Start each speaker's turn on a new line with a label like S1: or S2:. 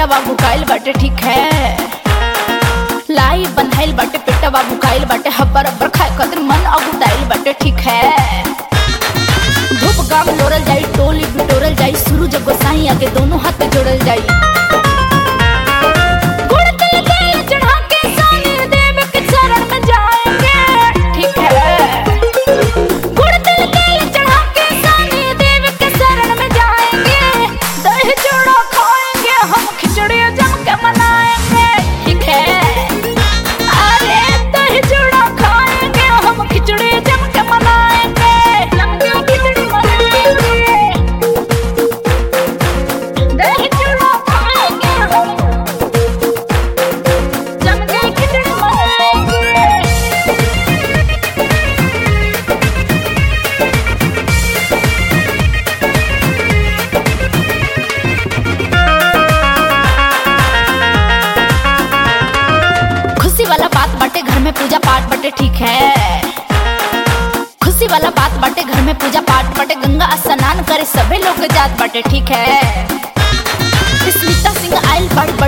S1: पेटवा भुकाइल बाटे ठीक है लाई बन्हाइल बाटे पेटवा भुकाइल बाटे हब्बर अब्बर खाए खातिर मन अगुटाइल बाटे ठीक है धूप गाम लोरल जाई टोली बिटोरल जाई सूरज गोसाई आगे दोनों हाथ जोड़ल जाई गुड़ तिल तेल चढ़ा के सानी देव के चरण में जाएंगे ठीक है गुड़ तिल तेल चढ़ा के सानी देव के शरण में जाएंगे दही चूड़ा खाएंगे हम खिचड़ी जम के मनाएंगे ठीक है अरे दही चूड़ा खाएंगे हम खिचड़ी जम के मनाएंगे जम के खिचड़ी मनाएंगे दही चूड़ा खाएंगे हम जम के खिचड़ी मनाएंगे खुशी वाला बात बाटे घर में पूजा पाठ बाटे ठीक है खुशी वाला बात बाटे घर में पूजा पाठ बाटे गंगा स्नान करे सभी लोग जात बाटे ठीक है स्मिता सिंह आयल बड़